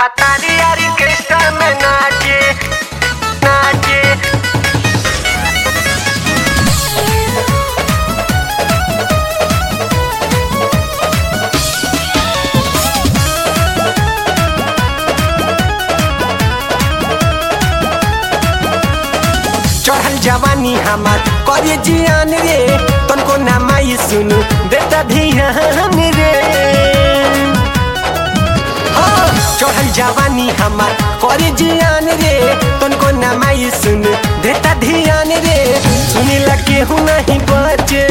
भातारी यारी कृष्ण में नाचे नाचे चढ़ल जवानी हमार करे जियान रे तनको नामाई सुनु बेटा ध्यान रे हाँ, चढ़ल जवानी हमार करे जियान रे तनको नामाई सुनु बेटा ध्यान रे सुनिला केहू नहीं बचे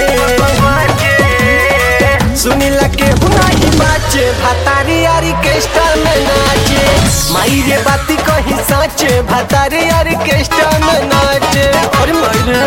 सुनिला केहू नहीं बचे भातारी यारी केष्टा में नाचे माई रे बाती कही सच भातारी यारी केष्टा में नाचे और मायरे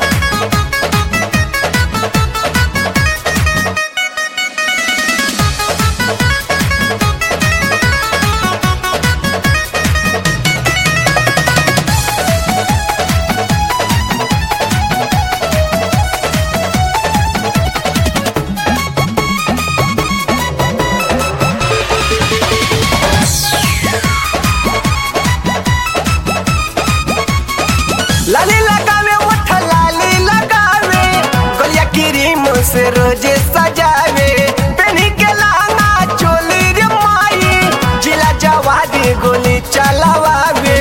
लाली लगावे ओठ लाली लगावे गलिया क्रीम से रोजे सजावे पेनी के लाना चोली रे माई जिला जवादी गोली चलावे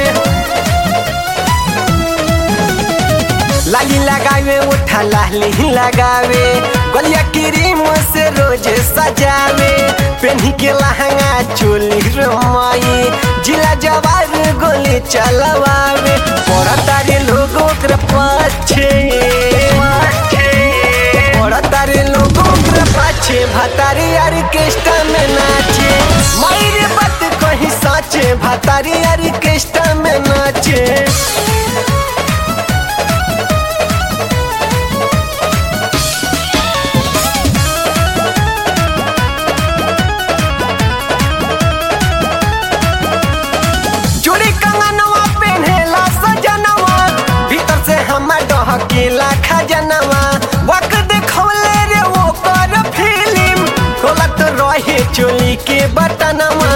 लाली लगावे ओठ लाली लगावे गलिया क्रीम से रोजे सजावे पेनी के लहंगा चोली रे माई जिला जवार गोली चलावे पड़ा तारे लोग ओकरा पाछे पड़ा तारे लोग ओकरा पाछे भातारी यार केष्टा में नाचे मायरे बात कहीं साचे भातारी यार केष्टा में नाचे चूड़ी कंगनवा पेन्हेला सजनवा भीतर से हमर डहकेला खजनवा वक्त देखौले रे वो कर फिल्म खोलत रहे चोली के बटनवा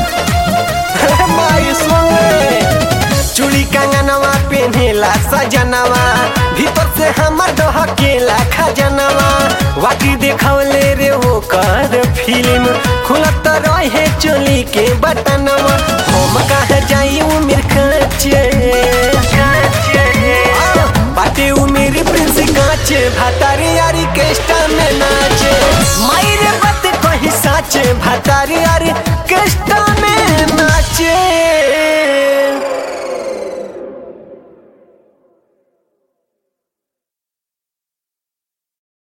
माई सुने चूड़ी कंगनवा पेन्हेला सजनवा भीतर से हमर डहकेला खजनवा वाकी देखौले रे वो कर फिल्म खुलत रहे चोली के बटनवा हम कहा जाई उमिर काचे बाटे उमिर प्रिंस काचे भातारी यारी केष्टा में नाचे माई